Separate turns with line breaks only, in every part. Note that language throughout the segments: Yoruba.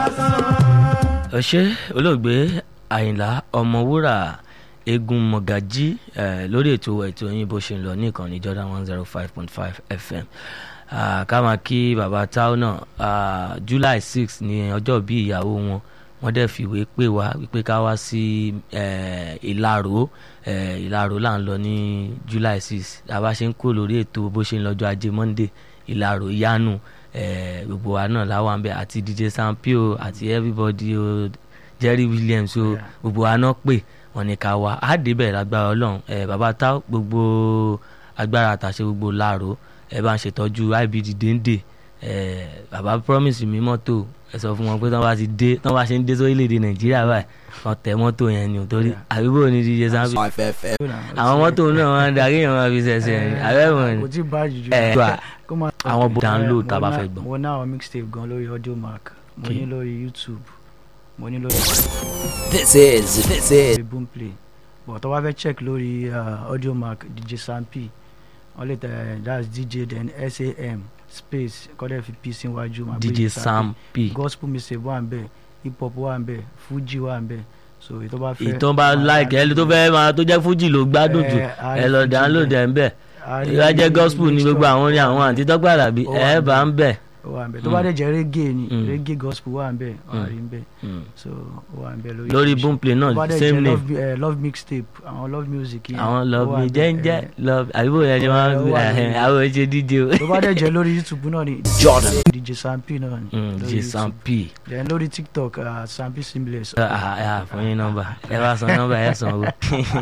ọ̀sẹ̀ olóògbé àyìnlá ọmọwúrà eégún mọ̀gájí eh, lórí ètò ètò yín bó ṣe ń lọ ní ìkànnì Jordan one zero five point five FM Ah, ká máa kí bàbá táwọn náà ah, July six ní ọjọ́ bí ìyàwó wọn wọ́n dẹ̀ fìwé pè wá wípé ká wá sí eh, ìlàró eh, ìlàró là ń lọ ní July six àbá ṣe ń kó lórí ètò bó ṣe ń lọ́jọ́ ajé Monday ìlàró yánu eh, gbogbo wa náà láwọn àbẹ àti DJ Sampio àti everybody o Jerry Williams o
Yeah.
gbogbo wa náà pè wọ́n ní ká wá á débẹ̀ lágbára Ọlọ́run eh, bàbá tá gbogbo agbára àtàṣe gbogbo láàró ẹ bá ń ṣètọ́jú IBD déńdé ẹ bàbá promise mi mọ́tò ẹ sọ fún wọn pé tán bá ti dé tán bá ṣe ń dé sórílẹ̀‐èdè Nàìjíríà báyìí kan tẹ mọ́tò yẹn ni ò torí
Yeah.
àbíbò ní DJ Sampio àwọn mọ́tò náà wọn darí yẹn wọn fi ṣẹ̀ṣẹ̀ rìn àbẹ́wọ̀n
kò
ni
tí ì bá jù
ẹ gbà
kó máa
àwọn bó download
Mo
tá a bá
ná-
fẹ́ gbọ́.
mo ná àwọn mixtape gan lórí audio mark mo
Okay.
ní lórí youtube mo ní lórí
This is this is
lórí boomplay but tó bá fẹ́ check lórí uh, audio mark dj sampi wọ́n lè tẹ that's dj then sam space kọ́dẹ̀ fi p síwájú máa gbé
DJ
Sampi.
Sam P
gospel music wà ń bẹ̀ hip hop wà ń bẹ̀ fuji wà ń bẹ̀ so èyí tó bá fẹ́
ìtàn bá like ẹ tó fẹ́ máa tó jẹ́ fújì ló gbádùn jù
Eh, a
ẹ
rí
lọ
Fuji
download
bẹ̀.
ẹ̀ ń bẹ̀
A rí
ìwà jẹ́ gospel ní
mixture
gbogbo àwọn orin àwọn àti tọ́gbàdà bí
Ó wà
ẹ bá ń bẹ̀.
ó wà ń bẹ̀ tó bá dẹ̀ jẹ́ reggae ni
Mm.
reggae gospel wà ń bẹ̀ wà
Mm.
rí ń bẹ̀
Mm.
so ó wà ń bẹ̀ lórí
lórí
oríṣiríṣi.
boomplay
tó bá
náà
dẹ̀
same
jẹ́
name
love, eh, love mixtape àwọn love music yẹn,
àwọn
ó
love
wà
me
ń bẹ̀,
jẹ́njẹ́
eh,
love àbíbò yẹn ṣe máa ń
Ó wà
gbé
lórí-
àwọn ẹ̀ṣẹ̀ díje o.
tó bá dẹ̀ jẹ́ lórí youtube náà ni
Jordan.
dj sampi náà ni
Mm,
lórí
DJ
YouTube.
Sam P
then lórí tiktok uh, sampi seamless.
ẹ fún yín nọ́mbà ẹ bá san nọ́mbà ẹ san owó.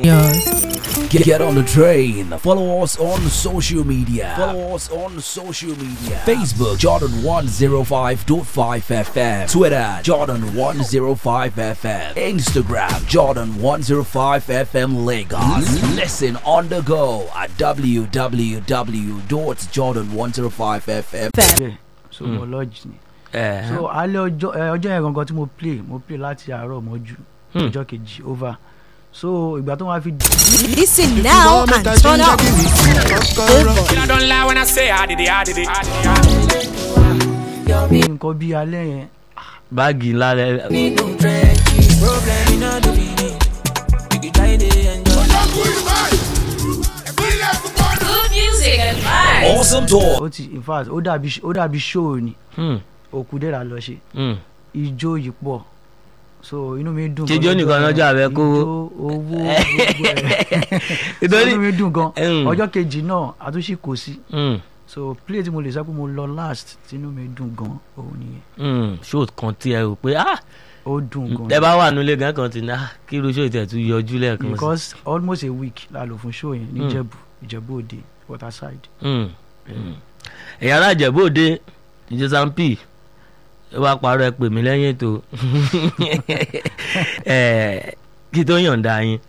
Get, get on the train. Follow us on social media. Follow us on social media. Facebook Jordan 105.5 FM. Twitter Jordan 105 FM. Instagram Jordan 105 FM Lagos. Listen on the go at www.jordan105fm.
bẹ́ẹ̀ so
Mm.
mo lodge ni.
ẹ
so alẹ́ ọjọ́ ẹ, ọjọ́ yẹn gangan tí mo play mo play láti àárọ̀ mọ́jú
Hmm.
ọjọ́ kejì over so ìgbà tó máa fi
Listen now and turn up.
I don't lie when I say I did it, I did it, I did it.
di nǹkan bíi alẹ́ yẹn
báàgì ńlá rẹ
Good music and vibes.
Awesome talk.
ó ti in fact ó dàbí ó dàbí show ni
Hmm,
òkú dẹ́ra lọ ṣe
hmm.
ijó yìí pọ̀ so inú mi dùn
Jíjó
gan
nìkan
lọ́jọ́
lọ́jọ́
yẹn.
àbẹ́ kówó.
ijó owó gbogbo ẹ̀
Nítorí-
so inú mi dùn gan
Hmm.
ọjọ́ kejì náà àtúnṣe kò sí
Hmm,
so play tí mo lè sọ pé mo lọ last tí inú mi dùn gan òun nìyẹn
hmm. show kan tí ẹ rò pé ah
ó dùn gan
ẹ bá wà nílé gan kan ti ní ah kí irú show tẹ̀ tún yọjú lẹ́ẹ̀kan sí.
because almost a week la lò fún show yẹn ní
Hmm.
Ìjẹ̀bú Ìjẹ̀bú Òde waterside.
Hmm, hmm. ẹ̀yà alájẹ̀bú òde DJ Sam P ẹ wá parọ́ ẹ pè mí lẹ́yìn ètò ẹ kí tó yọ̀ǹda yín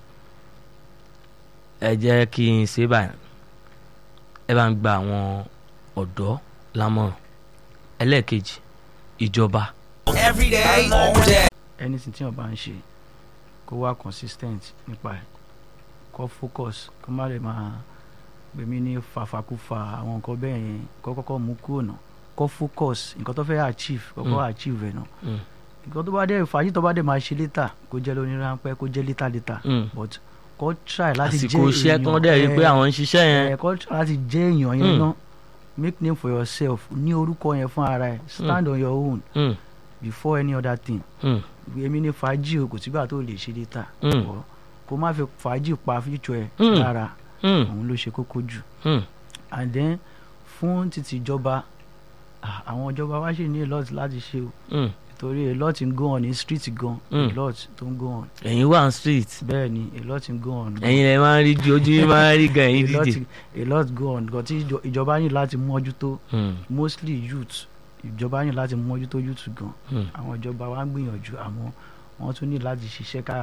ẹ jẹ́ kí n ṣe báyìí ẹ bá ń gba àwọn ọ̀dọ́ lámọ̀ràn ẹlẹ́ẹ̀kejì ìjọba
Every day, all day.
anything tí wọn bá ń ṣe kó wá consistent nípa ẹ̀ kó focus kó má lè máa gbèmí ní fàfàkùfà àwọn nǹkan bẹ́ẹ̀ yẹn kó kọ́kọ́ mú kúrò náà kó focus nǹkan tó fẹ́ achieve kọ́kọ́ achieve ẹ̀ náà
Mm.
nǹkan tó bá dé fàájì tó bá dé máa ṣe later kó jẹ́ lóní ráńpẹ́ kó jẹ́ later later
Mm.
but kó try láti jẹ́
àsìkò iṣẹ́ kan dẹ̀ rí i pé àwọn ń ṣiṣẹ́ yẹn
ẹ kọ́ try láti jẹ́ èèyàn yẹn
Mm.
náà make name for yourself ní orúkọ yẹn fún ara ẹ stand on your own
Hmm,
before any other thing
hmm,
èmi ní fàájì o kò sígbà tó lè ṣe later
Mm.
Ọ̀, kó má fi fàájì pa future ẹ
Mm.
lára
hmm,
òun ló ṣe kókó jù
hmm.
and then fún títí ìjọba ah, àwọn ìjọba wa ṣì ní a lot láti ṣe o
hmm.
torí a lot ń go on ní street gan
Mm.
a lot tó ń go on
ẹ̀yin wà ní street
bẹ́ẹ̀ ni a lot ń go on.
ẹ̀yin lè máa ń rí ju ojú yín máa ń rí gan ẹ̀yin
a lot
díje.
a lot go on gan tí ìjọ- ìjọba ní láti mójútó
Hmm,
mostly youth ìjọba ní láti mójútó youth gan
hmm.
àwọn ìjọba wa ń gbìyànjú àmọ́ wọ́n tún ní láti ṣiṣẹ́ ká